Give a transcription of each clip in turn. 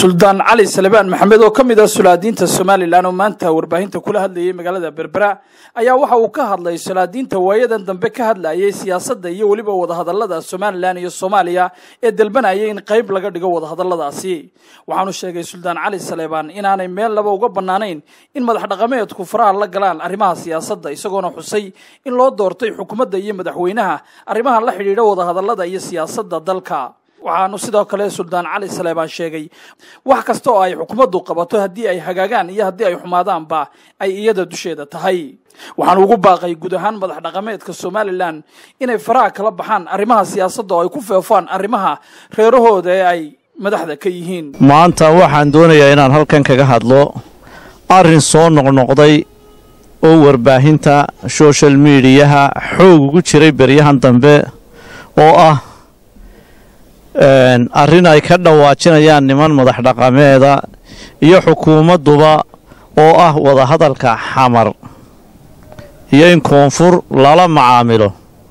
suldaan cali salebaan maxamed oo ka mid ah sulaadiinta somalilan oo maanta warbaahinta kula hadlayay magaalada berbera ayaa waxa uu ka hadlay sulaadiinta waayadan dambe ka hadlayay siyaasadda iyo weliba wadahadalada somalilan iyo soomaaliya ee dalbanayay in qayb laga dhigo wadahadaladaasi waxaanu sheegay suldaan cali salebaan inaanay meel laba uga bannaanayn in madax dhaqameedku faraha la galaan arrimaha siyaasadda isagoona xusay in loo doortay xukuumadda iyo madaxweynaha arrimaha la xidhiidha wadahadalada iyo siyaasadda dalka waxaanu sidoo kale suldaan cali saleebaan sheegay wax kasta oo ay xukuumaddu qabato haddii ay hagaagaan iyo haddii ay xumaadaanba ay iyada dusheeda tahay waxaanu ugu baaqay guud ahaan madax dhaqameedka somalilan inay faraha kala baxaan arrimaha siyaasadda oo ay ku feefaan arrimaha reerahooda ee ay madaxda ka yihiin maanta waxaan doonayaa inaan halkan kaga hadlo arrin soo noqnoqday oo warbaahinta social mediyaha xoog ugu jiray beryahan dambe oo ah arrin ay ka dhawaajinayaan niman madax dhaqameeda iyo xukuumadduba oo ah wadahadalka xamar iyo in koonfur lala macaamilo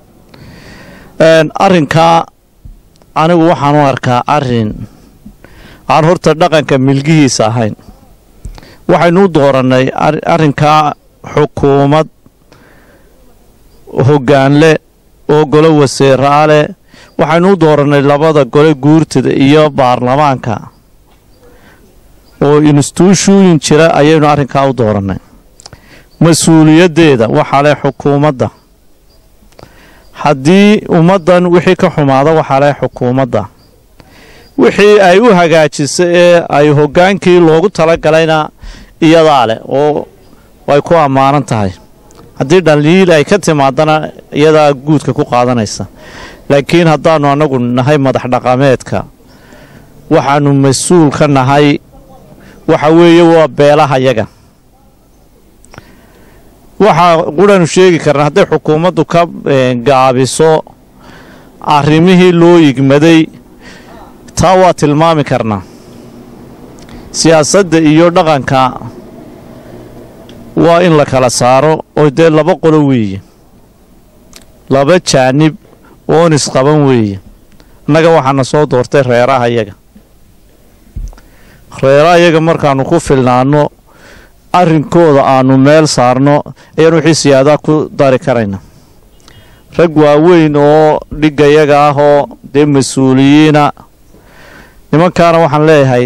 arrinkaa anigu waxaan u arkaa arrin aan horta dhaqanka milgihiisa ahayn waxaynu u doorannay arrinkaa xukuumad hoggaanle oo golo waseeraa leh waxaynu u doorannay labada gole guurtada iyo baarlamaanka oo instituushooyin jira ayaynu arrinkaa u doorannay mas-uuliyaddeeda waxaa leh xukuumadda haddii ummaddan wixii ka xumaada waxaa leh xukuumadda wixii ay u hagaajisa ee ay hoggaankii loogu talagalayna iyadaa leh oo ay ku ammaanan tahay haddii dhaliil ay ka timaadana iyadaa guudka ku qaadanaysa laakiin haddaannu annagu nahay madax dhaqameedka waxaannu mas-uul ka nahay waxa weeye waa beelaha yaga waxaa qudhanu sheegi karnaa hadday xukuumaddu ka gaabiso arrimihii loo yigmaday taa waa tilmaami karnaa siyaasadda iyo dhaqanka waa in la kala saaro oo dee laba qolo weeye laba jaanib oon isqaban weeye annaga waxaana soo doortay reeraha yaga reeraha yaga markaannu ku filnaanno arrinkooda aannu meel saarno ayaan wixii siyaadaa ku dari karayna rag waaweyn oo dhiggayaga ah oo dee mas-uuliyiina nimankaana waxaan leeyahay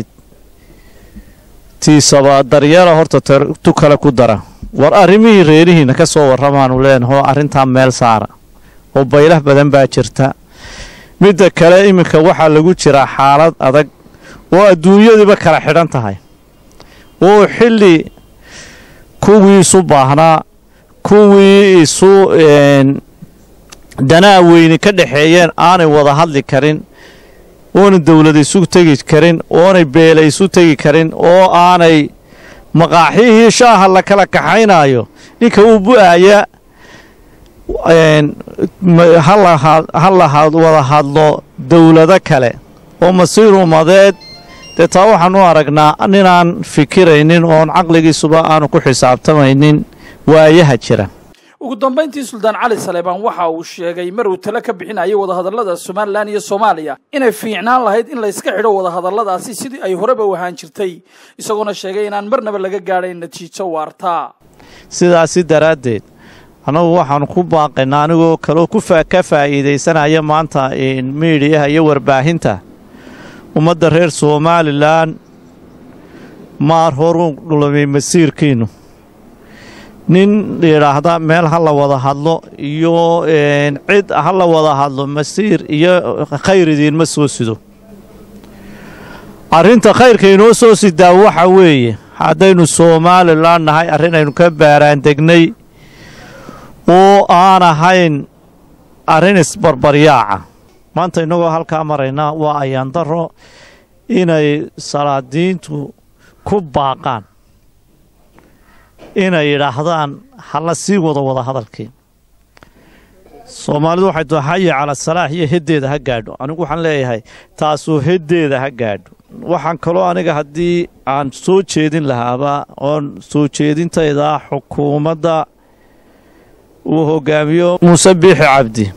tiisaba daryeela horta tu kale ku dara war arrimihii reerihiinna ka soo warramaanu leenaho arrintaa meel saara oo baylah badan baa jirta midda kale iminka waxaa lagu jiraa xaalad adag oo adduunyadiiba kala xidhan tahay oo xilli kuwii isu baahnaa kuwii isu danaa weyni ka dhexeeyeen aanay wada hadli karin oonay dowlad isu tegi karin oonay beela isu tegi karin oo aanay maqaaxihii shaaha la kala kaxaynaayo ninka uu bu'aaya ha la wada hadlo dowlado kale oo masiir umadeed dee taa waxaan u aragnaa ninaan fikiraynin oon caqligiisuba aanu ku xisaabtamaynin waayaha jira ugu dambayntii suldaan cali saleebaan waxa uu sheegay mar uu tale ka bixinayay wadahadallada somalilan iyo soomaaliya inay fiicnaan lahayd in layska xidho wadahadalladaasi sidii ay horeba u ahaan jirtay isagoona sheegay inaan marnaba laga gaadhayn natiijo waartaa sidaasi daraaddeed annagu waxaanu ku baaqaynaa anigoo kaloo ka faa'iidaysanaya maanta miidiyaha iyo warbaahinta ummadda reer somalilan maar horuu dhulumay masiirkiinnu nin yidhaahda meel ha la wada hadlo iyo cid ha la wada hadlo masiir iyo khayr idiinma soo sido arrinta khayrka inoo soo sidaa waxa weeye haddaynu somalilan nahay arrin aynu ka baaraandegnay oo aan ahayn arrin isbarbaryaaca maanta innagoo halkaa maraynaa waa ayaandaro inay salaadiintu ku baaqaan inay yidhaahdaan hala sii wado wada hadalkii soomaalidu waxay tua xayi cala salaax iyo heddeeda ha gaadho anigu waxaan leeyahay taasuu heddeeda ha gaadho waxaan kaloo aniga haddii aan soo jeedin lahaaba oon soo jeedintayda xukuumadda uu hogaamiyo muuse biixi cabdi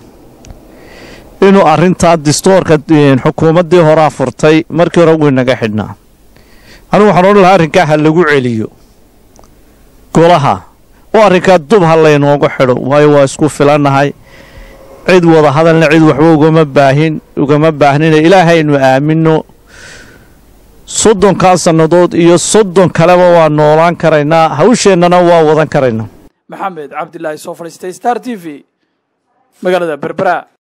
inuu arrintaa distoorka xukuumaddii horaa furtay markii hore wuu inaga xidhnaa anigu waxaan odhan lahaa arrinkaa ha lagu celiyo golaha oo arrinkaa dub ha laynoogu xidho waayo waa isku filannahay cid wada hadalna cid waxba ugama baahin ugama baahnina ilaahaynu aaminno soddonkaa sannadood iyo soddon kaleba waa noolaan karaynaa hawsheennana waa wadan karaynaa maxamed cabdilaahi soo fadhiistay star t v magaalada berbera